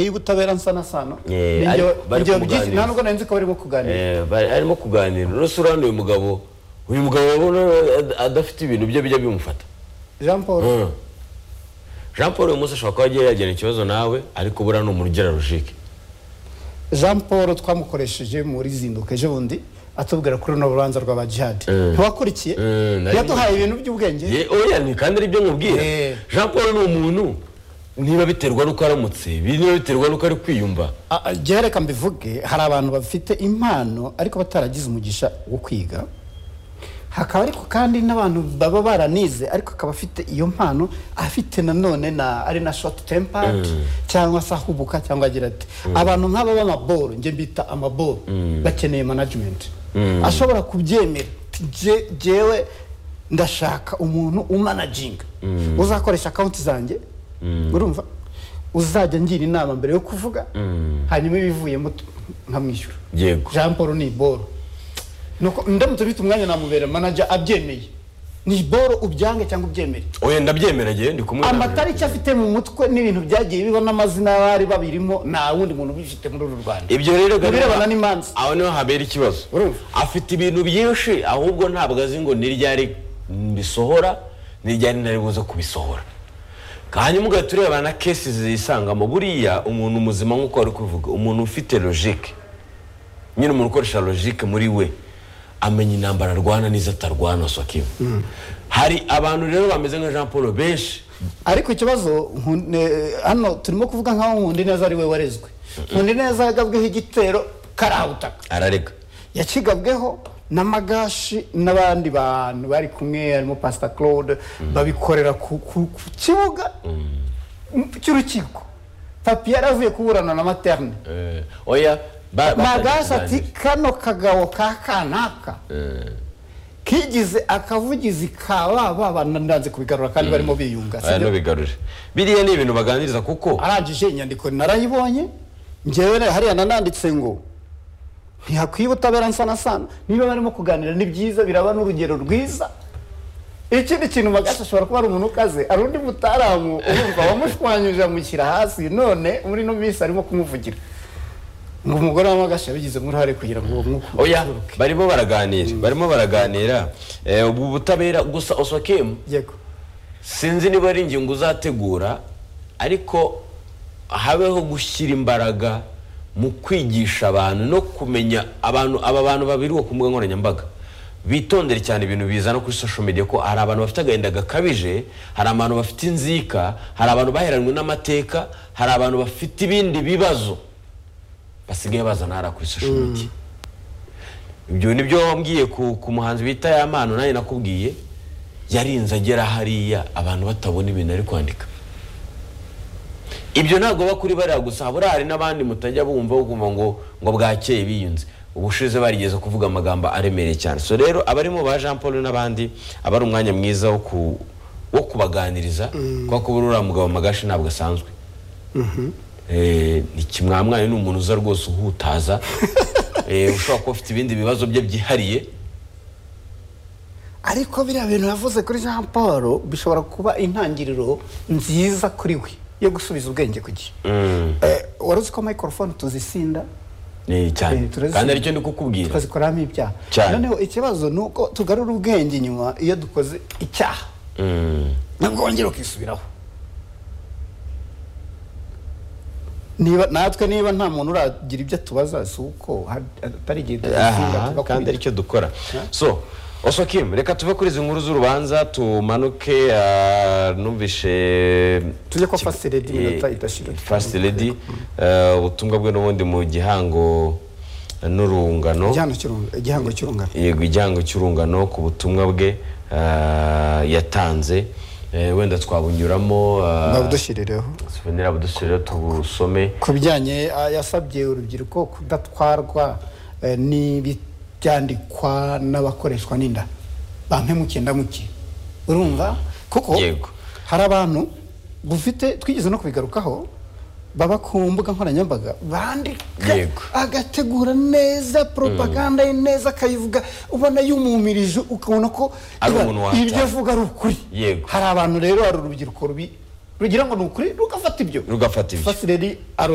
y'ubutabera nsana sano Eh, ni ari- njye- bari njye byinshi- kumuganiriza. nta nubwo nari nzi ko barimo kuganira Eh, bari- arimo kuganira uretse uriya uyu mugabo uyu mugabo urabona ad- adafite ibintu bye bijya bimufata jean paul Mm. jean paul uyu munsi ashobora kuba agiye yagirana ikibazo nawe ariko buriya ni umuntu ugira logique jean paul twamukoresheje muri zinduka ejo bundi atubwira kuri runo rubanza rw'aba jihadi Mm. ntiwakurikiye Mm, nari- yaduhaye ibintu by'ubwenge Ye- oya ni kandi aribyo nkubwira Eh. jean paul ni umuntu niba biterwa n'uko aramutse niba biterwa n'uko ari kwiyumva Ah, ah, njyewe reka mbivuge hari abantu bafite impano ariko bataragize umugisha wo kwiga hakaba ariko kandi n'abantu baba baranize ariko akaba afite iyo mpano afite nanone na ari na short tempered cyangwa se ahubuka cyangwa agira ati abantu nk'aba b'amaboro njye mbita amaboro bakeneye management ashobora kubyemera ati, "Jye- jyewe ndashaka umuntu umanaginga uzakoresha akawunti zanjye urumva uzajya ngira inama mbere yo kuvuga hanyuma ibivuyemo tu- nkamwishyura yego jean paul ni iboro Nuko ndamutse ufite umwanya namubera manager abyemeye ni iboro ubyange cyangwa ubyemere oya ndabyemera njye ndi kumwe nawe. amatariki afite mu mutwe n'ibintu byagiye biba n'amazina y'abari babirimo nta wundi muntu ubifite muri uru rwanda ibyo rero Mu birebana n'imanza. aho niho habera ikibazo Urumva? afite ibintu byinshi ahubwo ntabwo azi ngo ni ryari mbisohora ni ryari nari buze kubisohora hanyuma ugahita ureba na kesi zisangamo buriya umuntu muzima nk'uko wari kubivuga umuntu ufite logique nyine umuntu ukoresha logique muri we amenya intambara arwana n'izo atarwana sokiwe hari abantu rero bameze nka jean paul benshi ariko ikibazo nkun- eh, hano turimo kuvuga nk'aho nkundi neza ari we warezwe nkundi neza yagabweho igitero karahutaka ararega yakigabweho n'amagashi n'abandi bantu bari kumwe harimo pasita claude babikorera ku ku- ku kibuga cy'urukiko papi yari avuye kuburana na materne Eh, oya ba- magashi ati batangiye kano kagabo ka kanaka kigize akavugizi ka ba baba nandanze kubigarura kandi barimo biyunga kuganira. Oya, sibyo? ntubigarure biriya ni ibintu baganiriza kuko arangije inyandiko narayibonye njyewe na- hariya nananditse ngo ntihakwiye ubutabera nsana sana niba barimo kuganira ni byiza biraba n'urugero rwiza ikindi kintu magashi ashobora kuba ari umuntu ukaze hari undi mutaramu urumva wamushwanyuje amushyira hasi none muri ino minsi arimo kumuvugira ngo umugore wa magashi yabigizemo uruhare kugira ngo uwo mwuka oya ugabanuke. barimo baraganira barimo baraganira Eh, ubu butabera gusa osokemu yego sinzi niba ari ingingo uzategura ariko habeho gushyira imbaraga mu kwigisha abantu no kumenya abantu aba bantu babiri ku mbuga nkoranyambaga bitondere cyane ibintu bizana kuri social media ko hari abantu bafite agahinda gakabije hari abantu bafite inzika hari abantu baheranwe n'amateka hari abantu bafite ibindi bibazo basigaye bazana hariya kuri social media ibyo ni byo wambwiye ku, ku muhanzi bita yamano nanjye nakubwiye yarinze agera hariya abantu batabona ibintu ari kwandika ibyo ntabwo bakuri bariya gusa buriya hari n'abandi mutajya bumva ukumva ngo ngo bwakeye biyunze ubushize barigeze kuvuga amagambo aremereye cyane so rero abarimo ba jean paul n'abandi aba ari umwanya mwiza wo ku wo kubaganiriza kuko kuba uriya mugabo magashi ntabwo asanzwe Eh, ni kimwamwanyu ni umuntu uza rwose uhutaza Eh, ushobora kuba afite ibindi bibazo bye byihariye ariko biriya bintu yavuze kuri jean paul bishobora kuba intangiriro nziza kuri we yo gusubiza ubwenge ku gihe Eh, wari uzi ko microphone tuzisinda Eh, cyane Eh, turazisubira. kandi aricyo ndi kukubwira tukazikoramo ibyaha Cyane. noneho ikibazo ni uko tugarura ubwenge inyuma iyo dukoze icyaha Mm. nabwo wongera ukisubiraho niba natwe niba nta muntu uragira ibyo atubaza si uko hari- atari igihe tuzisinda Aha, kandi tugakubita aricyo dukora so osokim reka tuve kuri izi nkuru z'urubanza tumanuke ah, numvishe Tujye kwa First Lady iminota idashira. fasiti redi ubutumwa bwe n'ubundi mu gihango n'urungano Igihano cy'urungano- igihango cy'urungano yego igihango cy'urungano ku butumwa bwe ah, yatanze Eh, wenda twabunyuramo ah, babudushirireho Souvenir abudusubire tubusome ku bijyanye ah, yasabye urubyiruko kudatwarwa eh, n'ibyandikwa n'abakoreshwa n'inda bampemukiye ndamukiye urumva kuko Yego. hari abantu dufite twigeze no kubigarukaho baba ku mbuga nkoranyambaga bandika Yego. agategura neza propaganda ye neza akayivuga ubona yumumirije ukabona ko Ari iba- umuntu watanga. ibyo avuga ari ukuri Yego. hari abantu rero hari urubyiruko rubi rugira ngo ni ukuri rugafata ibyo Rugafata ibyo. Fasireri aro